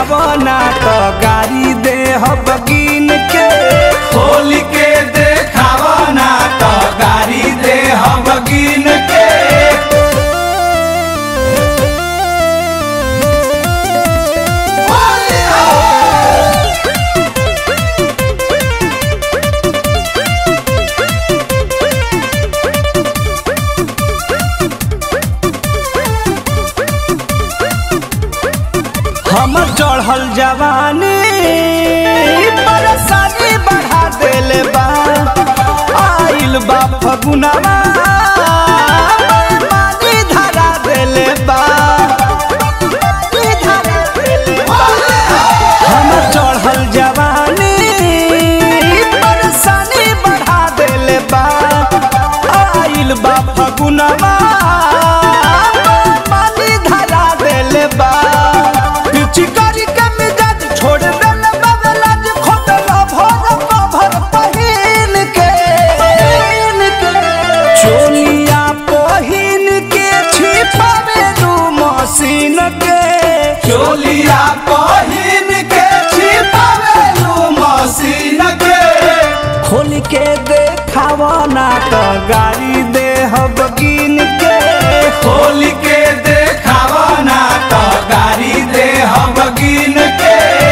देखाव ना तो गाड़ी दे बगिन के खोल के देखावा ना तो गाड़ी दे बगिन के हम चढ़ल जवानी परेशानी बढ़ा देले बा आइल बा फगुनवा पानी धरा देले बा हम चढ़ल जवानी परेशानी बढ़ा देले बा आइल बा फगुनवा पानी धरा देले बा पिचकारी के मिजाज छोड़ देले बगलाज खोटला भर भर पहिन के चोलिया पहिन के छिपावे दू मशीन के चोलिया पहिन के छिपावेलू मशीन के खोल के देखाव ना तो गाड़ी दे बगिन के खोल के देखावा ना तो गाड़ी दे बगिन के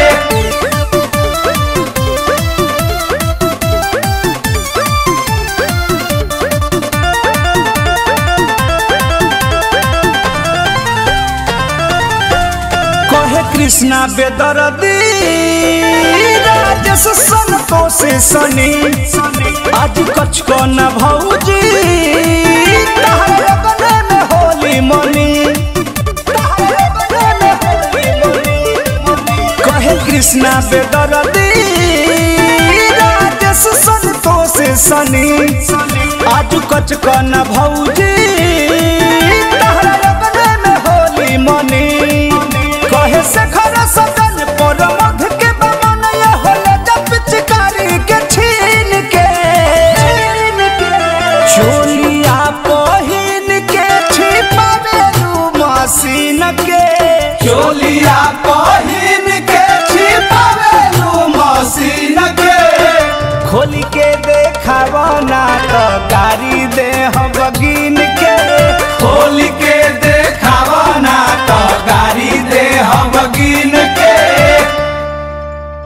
कहे कृष्णा बेदरदी राजेश संतोष सनी आज कछ को न भौजी तहरे बने में होली मनी तहरे बने में होली मनी। कहे कृष्णा बेदरदी राजेश संतोष सनी आज कछ को न भौजी तहरे बने में होली मनी कहे से खरा सदन पर मध के बमन ये होले जब पिचकारी के छीन के चोलिया पहिन के छिपावे रू मशीन के चोलिया पहिन के छिपावेलू मशीन के खोल के देखाव ना तो गाड़ी दे हम बगिन